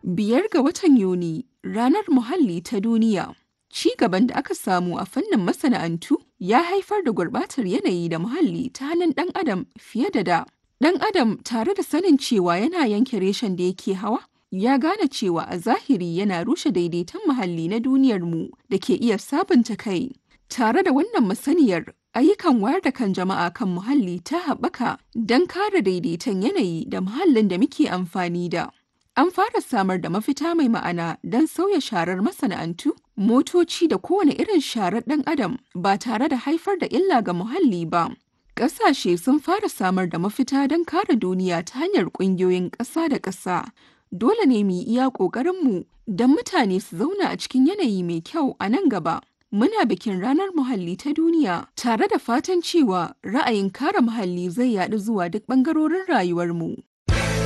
Biyar ga watan Yuni, Ranar Muhalli ta Duniya. Ci gaban da aka samu a fannin masana'antu ya haifar da gurɓatar yanayi da muhalli ta hannun ɗan adam fiye da da. Ɗan adam tare da sanin cewa yana yanke reshen da yake hawa, ya gane cewa a zahiri yana rushe daidaiton muhalli na duniyarmu da ke iya sabunta kai. Tare da wannan masaniyar, ayyukan wayar da kan jama'a kan muhalli ta haɓaka don kare daidaiton yanayi da muhallin da muke amfani da. An fara samar da mafita mai ma'ana don sauya sharar masana'antu, motoci da kowane irin sharar ɗan adam ba tare da haifar da illa ga muhalli ba. Ƙasashe sun fara samar da mafita don kare duniya ta hanyar ƙungiyoyin ƙasa da ƙasa. Dole ne mu yi iya ƙoƙarinmu don mutane su zauna a cikin yanayi mai kyau a nan gaba. Muna bikin Ranar Muhalli ta Duniya tare da fatan cewa ra'ayin kare muhalli zai yaɗu zuwa duk ɓangarorin rayuwarmu.